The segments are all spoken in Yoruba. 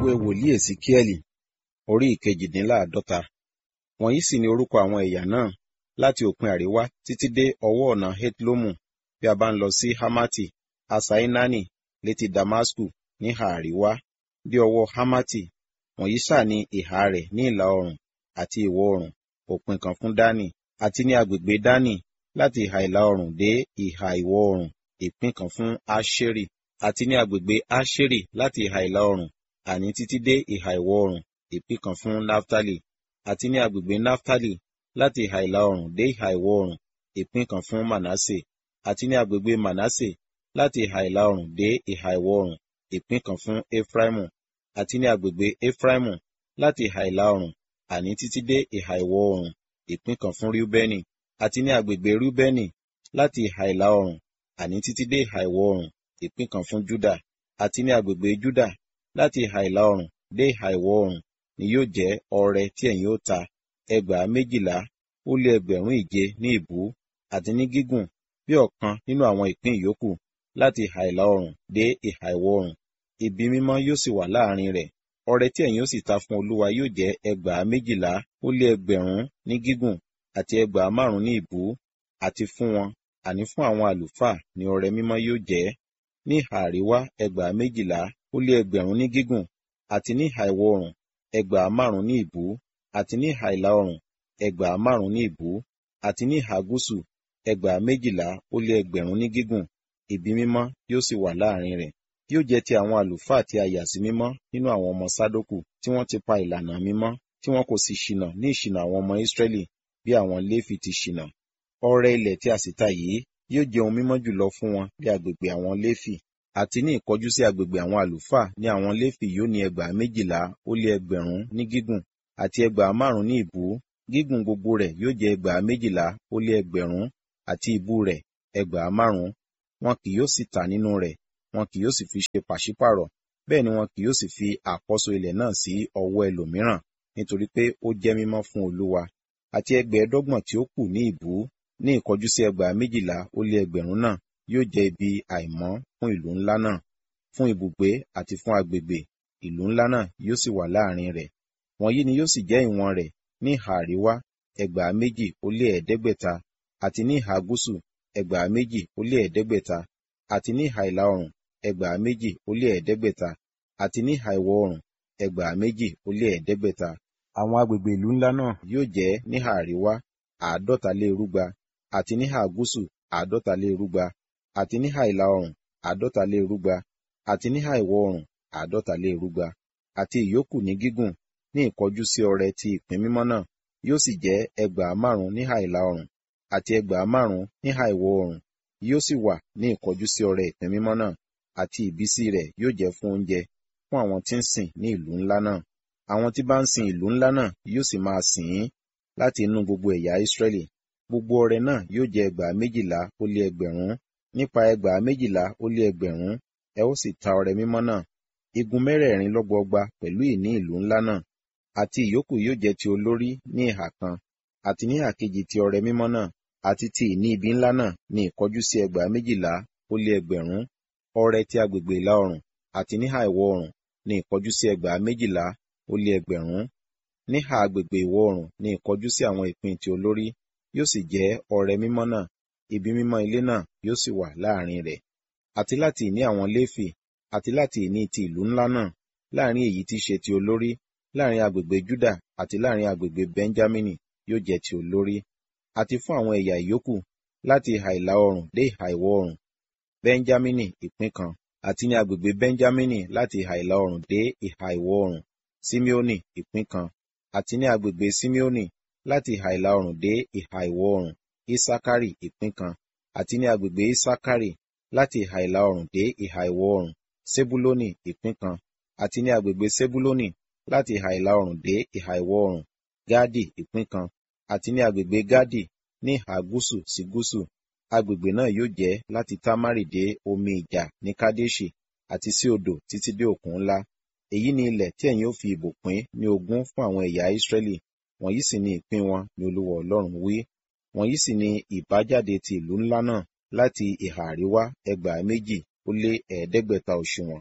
ìwé wòlíì èsíkíẹ́lì orí ìkejìdínláàádọ́ta wọ̀nyí sì ni orúkọ àwọn ẹ̀yà náà láti òpin àríwá títí dé ọwọ́ ọ̀nà hetlomu bí a bá ń lọ sí hamati asainani létí damasku níhà àríwá bí ọwọ́ hamati wọ̀nyí sà ní ìhà rẹ̀ ní ìlà oòrùn àti ìwọ̀ oòrùn òpin kan fún dani àti ní agbègbè dani láti ìhà ìlà oòrùn dé ìhà ìwọ̀ oòrùn ìpín kan fún asheri àti ní agbègbè asheri láti ìhà ìlà oòrùn àní títí dé ìhà ìwọ̀ oòrùn ìpín kan fún naftali àti ní agbègbè naftali láti ìhà ìlà oòrùn dé ìhà ìwọ̀ oòrùn ìpín kan fún manase àti ní agbègbè manase láti ìhà ìlà oòrùn dé ìhà ìwọ̀ oòrùn ìpín kan fún efraimu àti ní agbègbè efraimu láti ìhà ìlà oòrùn àní títí dé ìhà ìwọ̀ oòrùn ìpín kan fún rúbẹ́nì àti ní agbègbè rúbẹ́nì láti ìhà ìlà oòrùn àní títí dé ìhà ìwọ̀ oòrùn ìpín kan fún júdà àti ní agbègbè júdà láti ìhà ìlà oòrùn dé ìhà ìwọ̀ oòrùn ni yóò jẹ́ ọrẹ tí ẹ̀yin ó ta ẹgbàá méjìlá ó lé ẹgbẹ̀rún ìje ní ìbú àti ní gígùn bí ọ̀kan nínú àwọn ìpín ìyókù láti ìhà ìlà oòrùn dé ìhà ìwọ̀ oòrùn ibi mímọ́ yóò sì wà láàrin rẹ̀ ọrẹ tí ẹ̀yin ó sì ta fún olúwa yóò jẹ́ ẹgbàá méjìlá ó lé ẹgbẹ̀rún ní gígùn àti ẹgbàá márùn ní ìbú àti fún wọn àní fún àwọn àlùfáà ni ọrẹ mímọ́ yóò jẹ́ ní ìhà àríwá ẹgbàá méjìlá ó lé ẹgbẹ̀rún ní gígùn àti ní ìhà ìwọ̀ oòrùn ẹgbàá márùn ní ìbú àti ní ìhà ìlà oòrùn ẹgbàá márùn ní ìbú àti ní ìhà gúúsù ẹgbàá méjìlá ó lé ẹgbẹ̀rún ní gígùn ibi mímọ́ yóò sì wà láàrin rẹ̀ yóò jẹ́ ti àwọn àlùfáà tí a yà sí mímọ́ nínú àwọn ọmọ sádókù tí wọ́n ti pa ìlànà mímọ́ tí wọn kò sì ṣìnà ní ìṣìnà àwọn ọmọ Ísírẹ́lì bí àwọn Léfì ti ṣìnà ọrẹ ilẹ̀ tí a sì ta yìí yóò jẹ́ ohun mímọ́ jùlọ fún wọn bí agbègbè àwọn Léfì àti ní ìkọjú sí agbègbè àwọn àlùfáà ní àwọn Léfì yóò ní ẹgbàá méjìlá ó lé ẹgbẹ̀rún ní gígùn àti ẹgbàá márùn ní ìbú gígùn gbogbo rẹ̀ yóò jẹ́ ẹgbàá méjìlá ó lé ẹgbẹ̀rún àti ìbú rẹ̀ ẹgbàá márùn wọn kì yóò sì tà nínú rẹ̀ wọn kì yóò sì fi ṣe pàṣípàrọ̀ bẹ́ẹ̀ ni wọn kì yóò sì fi àkọ́so ilẹ̀ náà sí ọwọ́ ẹlòmíràn nítorí pé ó jẹ́ mímọ́ fún Olúwa àti ẹgbẹ̀ẹ́dọ́gbọ̀n tí ó kù ní ìbú ní ìkọjú sí ẹgbàá méjìlá ó lé ẹgbẹ̀rún náà yóò jẹ́ ibi àìmọ́ fún ìlú ńlá náà fún ibùgbé àti fún agbègbè ìlú ńlá náà yóò sì wà láàrin rẹ̀ wọ̀nyí ni yóò sì jẹ́ ìwọ̀n rẹ̀ ní ìhà àríwá ẹgbàá méjì ó lé ẹ̀ẹ́dẹ́gbẹ̀ta àti ní ìhà gúúsù ẹgbàá méjì ó lé ẹ̀ẹ́dẹ́gbẹ̀ta àti ní ìhà ìlà oòrùn ẹgbàá méjì ó lé ẹ̀ẹ́dẹ́gbẹ̀ta àti ní ìhà ìwọ̀ oòrùn ẹgbàá méjì ó lé ẹ̀ẹ́dẹ́gbẹ̀ta àwọn agbègbè ìlú ńlá náà yóò jẹ́ níhà àríwá àádọ́ta lé irúgba àti níhà gúúsù àádọ́ta lé irúgba àti níhà ìlà oòrùn àádọ́ta lé irúgba àti níhà ìwọ̀ oòrùn àádọ́ta lé irúgba àti ìyókù ní gígùn ní ìkọjú sí ọrẹ ti ìpín mímọ́ náà yóò sì jẹ́ ẹgbàá márùn níhà ìlà oòrùn àti ẹgbàá márùn níhà ìwọ̀ oòrùn yóò sì wà ní ìkọjú sí ọrẹ ìpín mímọ́ náà àti ìbísí rẹ̀ yóò jẹ́ fún oúnjẹ fún àwọn tí ń sìn ní ìlú ńlá náà àwọn tí bá ń sin ìlú ńlá náà yóò sì máa sìn ín láti inú gbogbo ẹ̀yà Ísírẹ́lì gbogbo ọrẹ náà yóò jẹ́ ẹgbàá méjìlá ó lé ẹgbẹ̀rún nípa ẹgbàá méjìlá ó lé ẹgbẹ̀rún ẹ ó sì ta ọrẹ mímọ́ náà igun mẹ́rẹ̀ẹ̀rin lọ́gbọọgba pẹ̀lú ìní ìlú ńlá náà àti ìyókù yóò jẹ́ ti olórí ní ìhà kan àti ní ìhà kejì ti ọrẹ mímọ́ náà àti ti ìní ibi ńlá náà ní ìkọjú sí ẹgbàá méjìlá ó lé ẹgbẹ̀rún ọrẹ ti agbègbè ìlà oòrùn àti níhà ìwọ̀ oòrùn ní ìkọjú sí ẹgbàá méjìlá ó lé ẹgbẹ̀rún níhà agbègbè ìwọ̀ oòrùn ní ìkọjú sí àwọn ìpín ti olórí yóò sì jẹ́ ọrẹ mímọ́ náà ibi mímọ́ ilé náà yóò sì wà láàrin rẹ̀ àti láti ìní àwọn Léfì àti láti ìní ti ìlú ńlá náà láàrin èyí tí ṣe ti olórí láàrin agbègbè Júdà àti láàrin agbègbè Bẹ́ńjámínì yóò jẹ́ ti olórí àti fún àwọn ẹ̀yà ìyókù láti ìhà ìlà oòrùn dé ìhà ìwọ̀ oòrùn Bẹ́ńjámínì ìpín kan àti ní agbègbè Bẹ́ńjámínì láti ìhà ìlà oòrùn dé ìhà ìwọ̀ oòrùn Símeónì ìpín kan àti ní agbègbè Símeónì láti ìhà ìlà oòrùn dé ìhà ìwọ̀ oòrùn Isakari ìpín kan àti ní agbègbè Isakari láti ìhà ìlà oòrùn dé ìhà ìwọ̀ oòrùn Sebuloni ìpín kan àti ní agbègbè Sebuloni láti ìhà ìlà oòrùn dé ìhà ìwọ̀ oòrùn Gadi ìpín kan àti ní agbègbè Gadi ní ìhà gúúsù sí gúúsù agbègbè náà yóò jẹ́ láti Tamari dé omi ìjà ní Kadeshi àti sí odò títí dé òkun ńlá èyí ni ilẹ̀ tí ẹ̀yin ó fi ìbò pín ní ogún fún àwọn ẹ̀yà Ísírẹ́lì wọ̀nyí sì ni ìpín wọn ni Olúwa Ọlọ́run wí wọ̀nyí sì ni ìbájáde ti ìlú ńlá náà láti ìhà àríwá ẹgbàá méjì ó lé ẹ̀ẹ́dẹ́gbẹ̀ta òṣùwọ̀n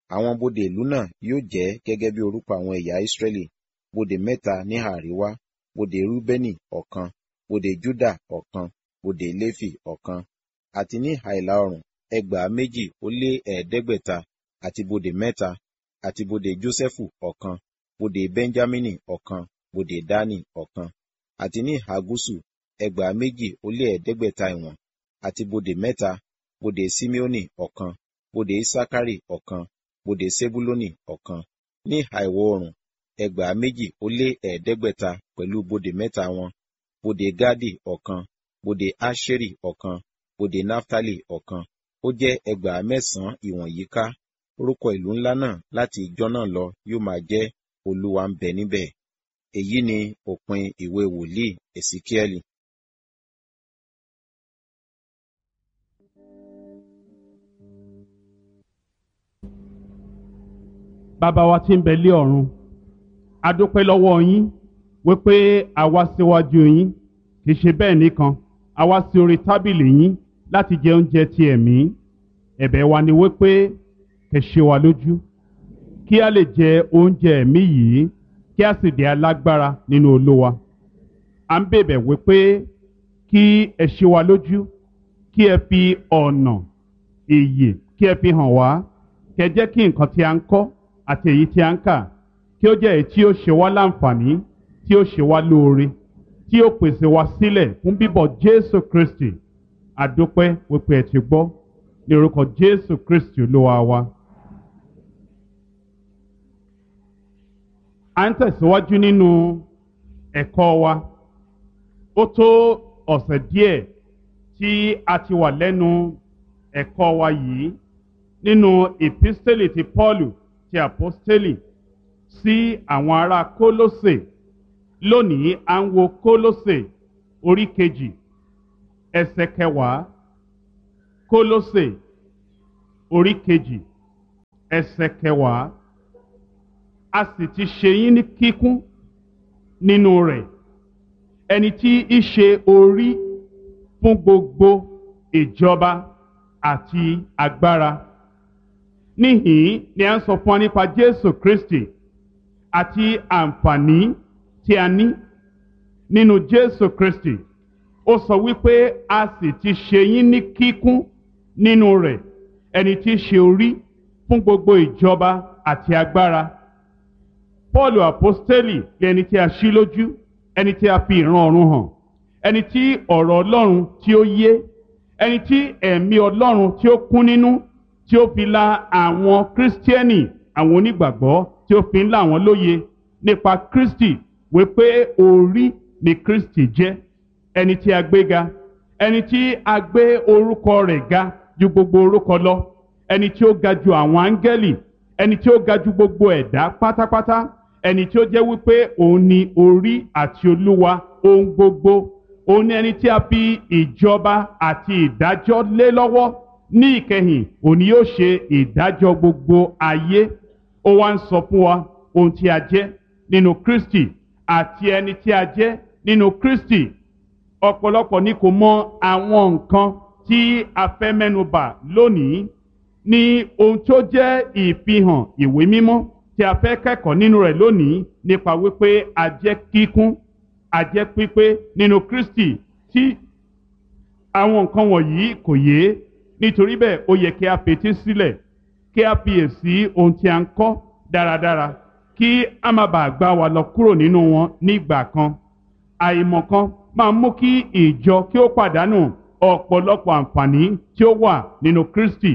àwọn bodè ìlú náà yóò jẹ́ gẹ́gẹ́ bí orúkọ àwọn ẹ̀yà Ísírẹ́lì bodè mẹ́ta ní àríwá bodè Rúbẹ́nì ọ̀kan bodè Júdà ọ̀kan bodè Léfì ọ̀kan àti ní ìhà ìlà oòrùn ẹgbàá méjì ó lé ẹ̀ẹ́dẹ́gbẹ̀ta àti bodè mẹ́ta àti bodè Jósẹ́fù ọ̀kan bodè Bẹ́ńjámínì ọ̀kan bodè Dánì ọ̀kan àti ní ìhà gúúsù ẹgbàá méjì ó lé ẹ̀ẹ́dẹ́gbẹ̀ta ìwọ̀n àti bodè mẹ́ta bodè Síméónì ọ̀kan bodè Isakari ọ̀kan bodè Sebulónì ọ̀kan ní ìhà ìwọ̀ oòrùn ẹgbàá méjì ó lé ẹ̀ẹ́dẹ́gbẹ̀ta pẹ̀lú bodè mẹ́ta wọn bodè Gádì ọ̀kan bodè Áṣérì ọ̀kan bodè Náftálì ọ̀kan ó jẹ́ ẹgbàá mẹ́sàn-án ìwọ̀n yíká orúkọ ìlú ńlá náà láti ìjọ náà lọ yóò máa jẹ́ Olúwa ń bẹ níbẹ̀ èyí ni òpin ìwé wòlíì Èsíkíẹ́lì. bàbá wa tí ń bẹ lé ọ̀run a dúpẹ́ lọ́wọ́ yín wípé a wá síwájú yín kì í ṣe bẹ́ẹ̀ nìkan a wá sí orí tábìlì yín láti jẹ oúnjẹ ti ẹ̀mí ẹ̀bẹ̀ wa ni wípé kẹ́ ṣe wa lójú kí a lè jẹ oúnjẹ ẹ̀mí yìí kí a sì di alágbára nínú Olúwa à ń bèbẹ̀ wípé kí ẹ ṣe wa lójú kí ẹ fi ọ̀nà ìyè kí ẹ fi hàn wá kẹ́ jẹ́ kí nǹkan tí a ń kọ́ àti èyí tí a ń kà kí ó jẹ́ èyí tí ó ṣe wá láǹfààní tí ó ṣe wá lóore tí ó pèsè wá sílẹ̀ fún bíbọ̀ Jésù Kristi àdúpẹ́ wípé ẹ ti gbọ́ ní orúkọ Jésù Kristi Olúwa wa. à ń tẹ̀síwájú nínú ẹ̀kọ́ wa ó tó ọ̀sẹ̀ díẹ̀ tí a ti wà lẹ́nu ẹ̀kọ́ wa yìí nínú ìpísítélì ti Pọ́ọ̀lù ti àpọ́stélì sí àwọn ará Kólósè lónìí à ń wo Kólósè orí kejì ẹsẹ̀ kẹwàá Kólósè orí kejì ẹsẹ̀ kẹwàá a sì ti ṣe yín ní kíkún nínú rẹ̀ ẹni tí í ṣe orí fún gbogbo ìjọba àti agbára níhìn ni a ń sọ fún wa nípa Jésù Kristi àti àǹfààní tí a ní nínú Jésù Kristi ó sọ wípé a sì ti ṣe yín ní kíkún nínú rẹ̀ ẹni tí í ṣe orí fún gbogbo ìjọba àti agbára Paul apostoli ẹni tí a ṣí lójú ẹni tí a fi ìran ọ̀run hàn ẹni tí ọ̀rọ̀ Ọlọ́run tí ó yé ẹni tí ẹ̀mí Ọlọ́run tí ó kún nínú tí ó fi la àwọn kírísítíẹ́nì àwọn onígbàgbọ́ tí ó fi ń là wọ́n lóye nípa Kristi wípé orí ni Kristi jẹ́ ẹni tí a gbé ga ẹni tí a gbé orúkọ rẹ̀ ga ju gbogbo orúkọ lọ ẹni tí ó ga ju àwọn áńgẹ́lì ẹni tí ó ga ju gbogbo ẹ̀dá pátápátá ẹni tí ó jẹ́ wípé òun ni orí àti olúwa ohun gbogbo òun ni ẹni tí a fi ìjọba àti ìdájọ́ lé lọ́wọ́ ní ìkẹyìn òun ni yóò ṣe ìdájọ́ gbogbo ayé ó wá ń sọ fún wa ohun tí a jẹ́ nínú Kristi àti ẹni tí a jẹ́ nínú Kristi ọ̀pọ̀lọpọ̀ ni kò mọ àwọn nǹkan tí a fẹ́ mẹ́nubà lónìí ní ohun tó jẹ́ ìfihàn ìwé mímọ́ tí a fẹ́ kẹ́kọ̀ọ́ nínú rẹ̀ lónìí nípa wípé a jẹ́ kíkún a jẹ́ pípé nínú Kristi tí àwọn nǹkan wọ̀nyí kò yé nítorí bẹ́ẹ̀ ó yẹ kí a fetí sílẹ̀ kí a fiyèsí ohun tí a ń kọ́ dáradára kí a má bàa gbá wa lọ kúrò nínú wọn nígbà kan àìmọ̀kan máa mú kí ìjọ kí ó pàdánù ọ̀pọ̀lọpọ̀ àǹfààní tí ó wà nínú Kristi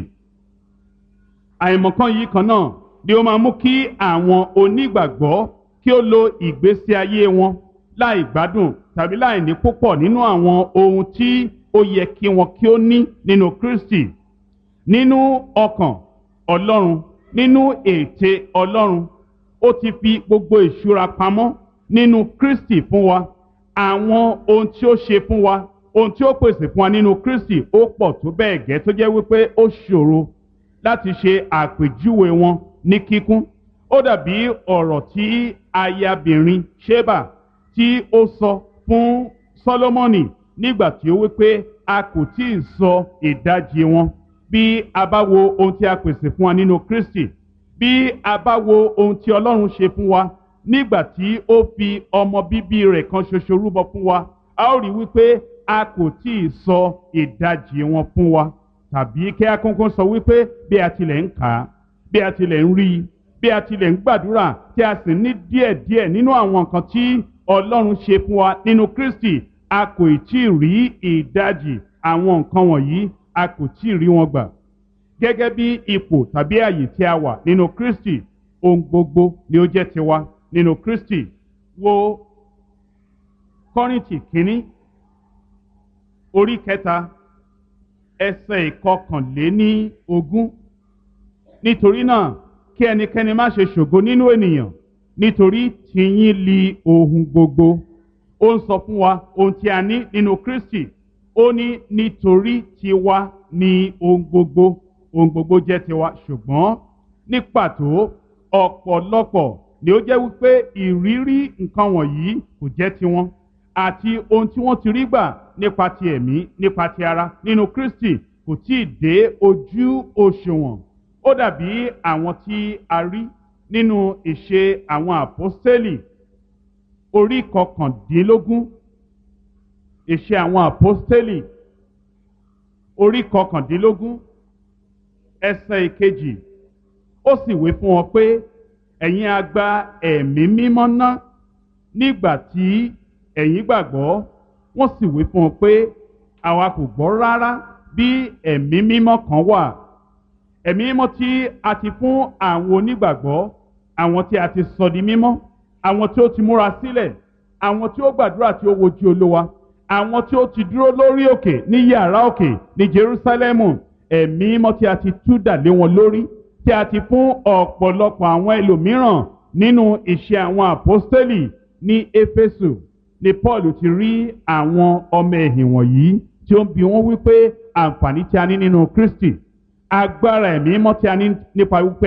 àìmọ̀kan yìí kan náà ni ó máa mú kí àwọn onígbàgbọ́ kí ó lo ìgbésí ayé wọn láì gbádùn tàbí láì ní púpọ̀ nínú àwọn ohun tí ó yẹ kí wọn kí ó ní nínú Kristi nínú ọkàn Ọlọ́run nínú ète Ọlọ́run ó ti fi gbogbo ìṣúra pamọ́ nínú Kristi fún wa àwọn ohun tí ó ṣe fún wa ohun tí ó pèsè fún wa nínú Kristi ó pọ̀ tó bẹ́ẹ̀ gẹ́ tó jẹ́ wípé ó ṣòro láti ṣe àpèjúwe wọn ní kíkún ó dàbí ọ̀rọ̀ tí ayabìnrin Ṣébà tí ó sọ fún Sólómọ́nì nígbà tí ó wípé a kò tí ì sọ ìdajì wọn bí a bá wo ohun tí a pèsè fún wa nínú Kristi bí a bá wo ohun tí ọlọ́run ṣe fún wa nígbà tí ó fi ọmọ bíbí rẹ̀ kan ṣoṣo rúbọ fún wa a ó rí wípé a kò tí ì sọ ìdajì wọn fún wa tàbí kí a kọ́kọ́ sọ wípé bí a tilẹ̀ ń kà á bí a tilẹ̀ ń rí i bí a tilẹ̀ ń gbàdúrà tí a sì ní díẹ̀díẹ̀ nínú àwọn nǹkan tí ọlọ́run ṣe fún wa nínú kristi a kò tí ì rí ìdajì àwọn nǹkan wọ̀nyí a kò tí ì rí wọn gbà gẹ́gẹ́ bí ipò tàbí àyè tí a wà nínú kristi ohun gbogbo ni ó jẹ́ tiwa nínú kristi wo kọ́rìntì kínní orí kẹta ẹsẹ̀ ìkọkànléní ogún nítorí náà kí ẹnikẹ́ni má ṣe ṣògo nínú ènìyàn nítorí tìyín li ohun gbogbo ó ń sọ fún wa ohun tí a ní nínú kristi ó ní nítorí tiwa ni ohun gbogbo ohun gbogbo jẹ́ tiwa ṣùgbọ́n ní pàtó ọ̀pọ̀lọpọ̀ ni ó jẹ́ wípé ìrírí nǹkan wọ̀nyí kò jẹ́ tiwọn àti ohun tí wọ́n ti rí gbà nípa ti ẹ̀mí nípa ti ara nínú kristi kò tí ì dé ojú òṣùwọ̀n ó dàbí àwọn tí a rí nínú ìṣe àwọn àpọ́stélì orí kọkàndínlógún ìṣe àwọn àpọ́stélì orí kọkàndínlógún ẹsẹ̀ ìkejì ó sì wí fún wọn pé ẹ̀yin a gba ẹ̀mí mímọ́ ná nígbà tí ẹ̀yin gbàgbọ́ wọ́n sì wí fún wọn pé àwa kò gbọ́ rárá bí ẹ̀mí mímọ́ kan wà ẹ̀mí mímọ́ tí a ti fún àwọn onígbàgbọ́ àwọn tí a ti sọ di mímọ́ àwọn tí ó ti múra sílẹ̀ àwọn tí ó gbàdúrà tí ó wojú olówa àwọn tí ó ti dúró lórí òkè ní yàrá òkè ní jerusalemu ẹ̀mí mímọ́ tí a ti tú dà lé wọn lórí tí a ti fún ọ̀pọ̀lọpọ̀ àwọn ẹlòmíràn nínú ìṣe àwọn àpọ́stélì ní éfésù ni paul ti rí àwọn ọmọ ẹ̀hìn wọ̀nyí tí ó ń bi wọ́n wípé àǹfààní tí a ní nínú kristi agbára ẹ̀mí mímọ́ tí a ní nípa wípé